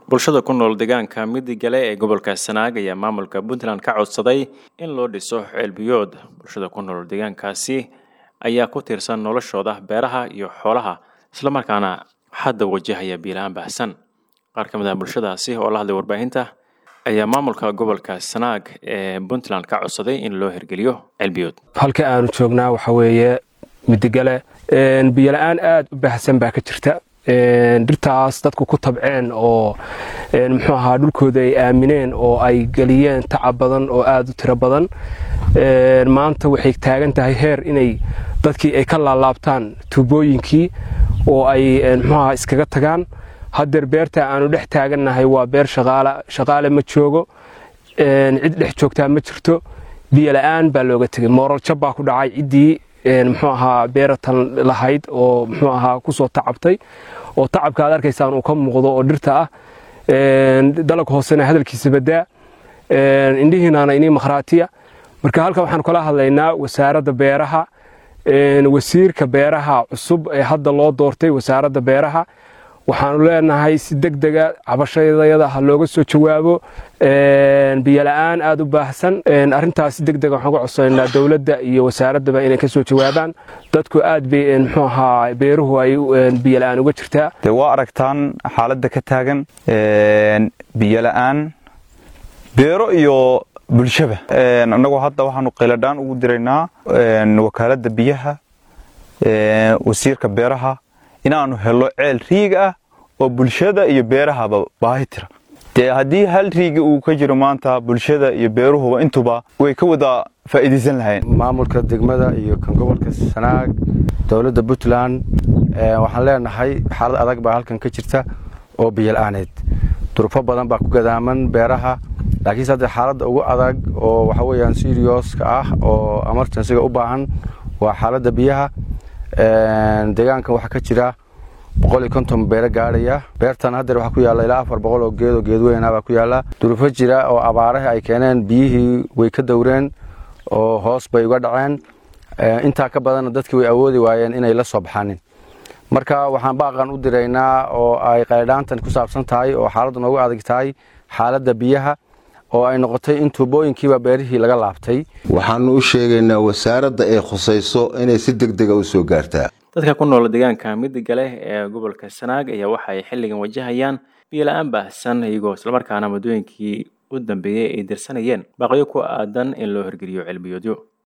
bulshada ku nool deegaanka midigale ee gobolka sanaag ayaa maamulka puntland ka codsaday in loo dhiso ceelbiyood bulshada ku nool deegaankaasi ayaa ku tiirsan noloshooda beeraha iyo xoolaha islamarkaana hadda wajahaya biilahaan baahsan qaar ka mid ah bulshadaasi oo la hadlay warbaahinta ayaa maamulka gobolka sanaag ee puntland ka codsaday in loo hirgeliyo ceelbiyood halka aanu joognaa waxa weeye midigale biyola-aan aada u baahsan baa ka jirta dhirtaas dadku ku tabceen oo muxuu ahaa dhulkooda ay aamineen oo ay geliyeen tacab badan oo aada u tiro badan maanta waxay taagan tahay heer inay dadkii ay ka laalaabtaan tuubooyinkii oo ay muxuaha iskaga tagaan haddeer beerta aanu dhex taagannahay waa beer shaqaale ma joogo cid dhex joogtaa ma jirto biyola-aan baa looga tegay moorarjab baa ku dhacay ciddii muxuu ahaa beeratan lahayd oo muxuu ahaa kusoo tacabtay oo tacabka aad arkaysaan uu ka muuqdo oo dhirta ah dalag hoosena hadalkiisa badaa indhihiinaana inii makhraatiya marka halkan waxaan kala hadlaynaa wasaaradda beeraha wasiirka beeraha cusub ee hadda loo doortay wasaaradda beeraha waxaanu leenahay si deg dega cabashadayada ha looga soo jawaabo biyola-aan aada u baahsan arintaas si deg dega waxaan ka codsananaa dowladda iyo wasaaraddaba inay ka soo jawaabaan dadku aad bay muxuu ahaa beeruhu ay biyola-aan uga jirtaa dee waa aragtaan xaaladda ka taagan biyola-aan beero iyo bulshaba annagoo hadda waxaanu qayladhaan ugu diraynaa wakaaladda biyaha wasiirka beeraha inaanu helo ceel riig ah oo bulshada iyo beerahaba baahi tira dee haddii hal riigi uu ka jiro maanta bulshada iyo beeruhuba intuba way ka wada faa'iidaysan lahayn maamulka degmada iyo kan gobolka sanaag dowladda puntland waxaan leenahay xaalad adag baa halkan ka jirta oo biyola-aaneed durufo badan baa ku gadaaman beeraha laakiinse hadda xaaladda ugu adag oo waxa weeyaan sirioska ah oo emergensiga u baahan waa xaaladda biyaha deegaankan waxaa ka jira boqol iyo konton beero gaadhaya beertan haddeer waxaa ku yaalla ilaa afar boqol oo geed oo geedweyna baa ku yaalla durufo jira oo abaaraha ay keeneen biyihii way ka dowreen oo hoos bay uga dhaceen intaa ka badanna dadkii way awoodi waayeen inay la soo baxanin marka waxaan baaqan u diraynaa oo ay qaydhaantan ku saabsan tahay oo xaaladdu noogu adag tahay xaaladda biyaha oo ay noqotay in tuubooyinkiiba beerihii laga laabtay waxaanu u sheegaynaa wasaaradda ay khusayso inay si deg dega u soo gaartaa dadka ku nool deegaanka midigale ee gobolka sanaag ayaa waxa ay xilligan wajahayaan biyola-aan baahsan iyagoo islamarkaana muddooyinkii u dambeeyey ay dirsanayeen baaqyo ku aadan in loo hirgeliyo cilmiyoodyo